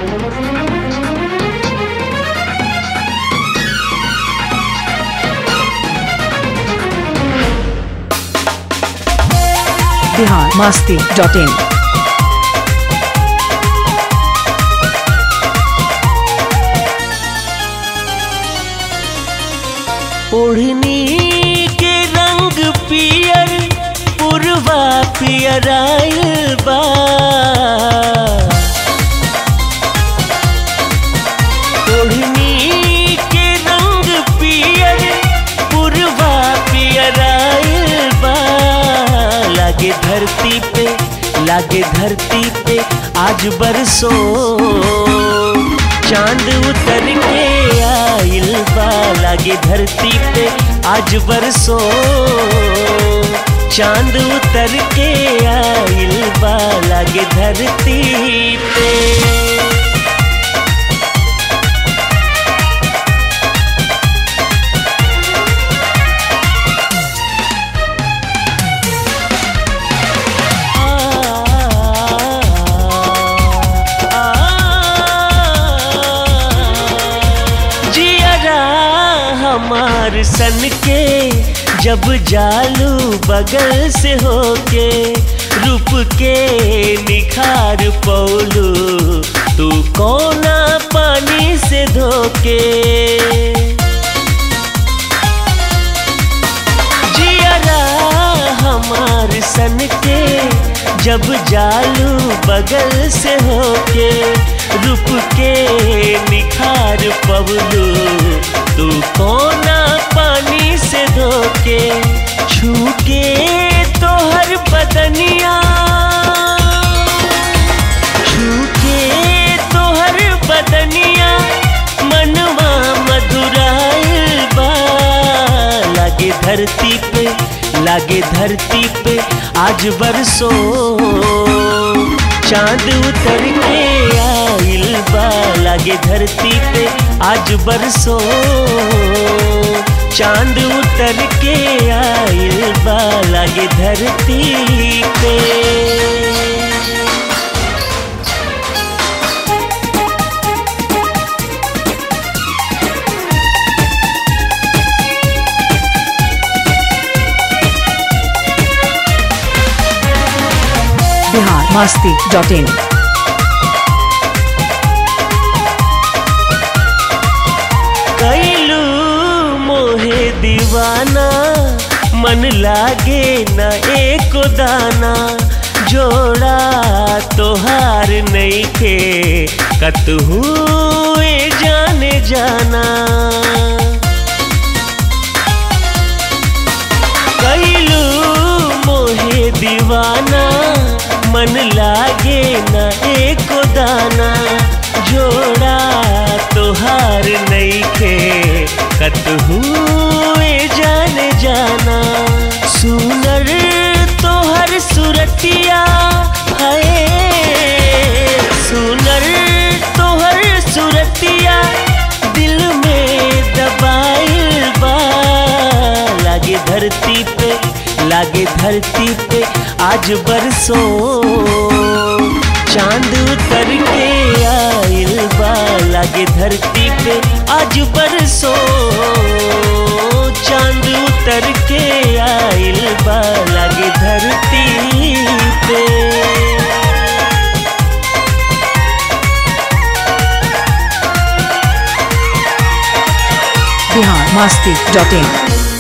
Bihar Masti dot in ओढ़नी के रंग पियर पुरवा पियर आइल बा ओढ़नी के रंग पियर पुरवा पियर आइल बा लागे धरती पे लागे धरती पे आज बरसो चांद उतर के आइल बा लागे धरती पे आज बरसो चांद उतर के आइल बा लागे धरती पे जियरा हमार सन के जब जालू बगल से होके रूप के निखार पौलू तू कोना पानी से धोके जियरा हमार सन के जब जालू बगल से होके रूप के निखार पवलू तू कोना पानी से धोके छूके तोहर बदनिया छूके तोहर बदनिया मनवा मधुराइल बा लागे धरती पे लागे धरती पे आज बरसो चांद उतर के आइल बा लागे धरती पे आज बरसो चांद उतर के आइल बा लागे धरती पे बिहार मस्ती डॉट इन कैलू मोहे दीवाना मन लागे न एको दाना जोड़ा तोहार नहीं के कतहू ए जाने जाना कैलू मोहे दीवाना मन लागे न एको दाना जोड़ा तोहार नहीं के कतहू ए जाने जाना सुनर तोहर सुरतिया है सुनर तोहर सुरतिया दिल में दबाइल बा लागे धरती पे लागे धरती पे आज बरसो चांद उतर के आइल बा लागे धरती पे आज बरसो चांद उतर के आइल बा लागे धरती पे बिहार मस्ती डॉट इन